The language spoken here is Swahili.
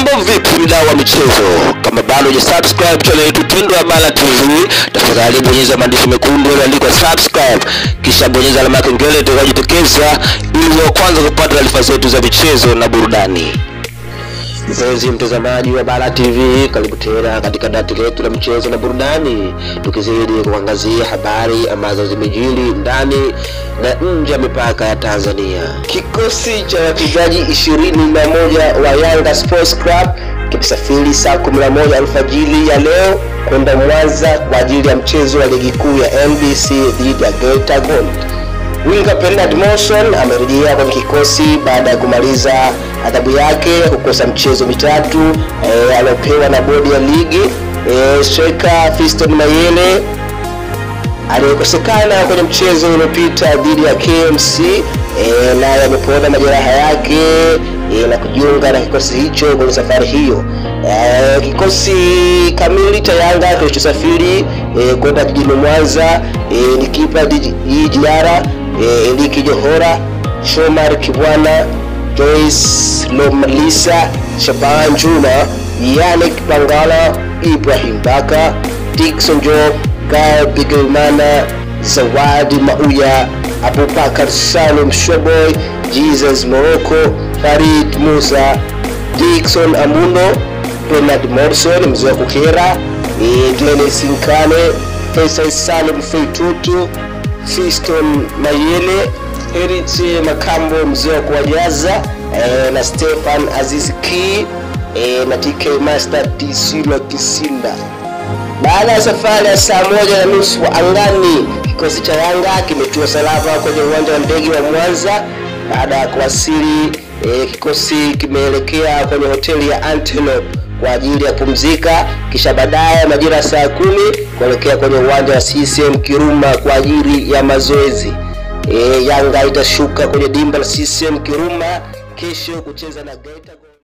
Mambo vipi mdau wa michezo? Kama bado hujasubscribe channel yetu pendwa ya Bala TV, tafadhali bonyeza maandishi mekundu yaliyoandikwa subscribe, kisha bonyeza alama ya kengele itakayojitokeza ili uwe wa kwanza kupata taarifa zetu za michezo na burudani. Mpenzi mtazamaji wa Bara TV, karibu tena katika dati letu la michezo na burudani, tukizidi kuangazia habari ambazo zimejiri ndani na nje ya mipaka ya Tanzania. Kikosi cha wachezaji ishirini na moja wa Yanga Sports Club kimesafiri saa 11 alfajiri ya leo kwenda Mwanza kwa ajili ya mchezo wa ligi kuu ya NBC dhidi ya Geita Gold. Winga Bernard Morrison amerejea kwenye kikosi baada ya kumaliza adhabu yake ya kukosa mchezo mitatu e, aliopewa na bodi ya ligi. E, striker Fiston Mayele aliyekosekana kwenye mchezo uliopita dhidi ya KMC e, naye amepona majeraha yake e, na kujiunga na kikosi hicho kwenye safari hiyo. E, kikosi kamili cha Yanga kilichosafiri e, kwenda jijini Mwanza e, ni kipa Djigui Diarra e, Eliki Johora, Shomar Kibwana, Joyce Lomalisa, Shaban Juma, Yannick Bangala, Ibrahim Baka, Dickson Job, Gael Bigelmana, Zawadi Mauya, Abubakar Salum Shoboy, Jesus Morocco, Farid Musa, Dickson Amuno, Bernard Morrison mzee wa Kukera, e, Dennis Nkane, Faisal Salim Feitutu, Fiston Mayele, Heriti Makambo mzee wa kuwajaza e, na Stefan Aziz Ki e, na TK Master Tisila Kisinda. Baada ya safari ya saa moja na nusu angani, kikosi cha Yanga kimetua salama kwenye uwanja wa ndege wa Mwanza. Baada ya kuwasili e, kikosi kimeelekea kwenye hoteli ya Antelope kwa ajili ya kupumzika, kisha baadaye majira ya saa kumi kuelekea kwenye uwanja wa CCM Kiruma kwa ajili ya mazoezi. E, Yanga itashuka kwenye dimba la CCM Kiruma kesho kucheza na Geita.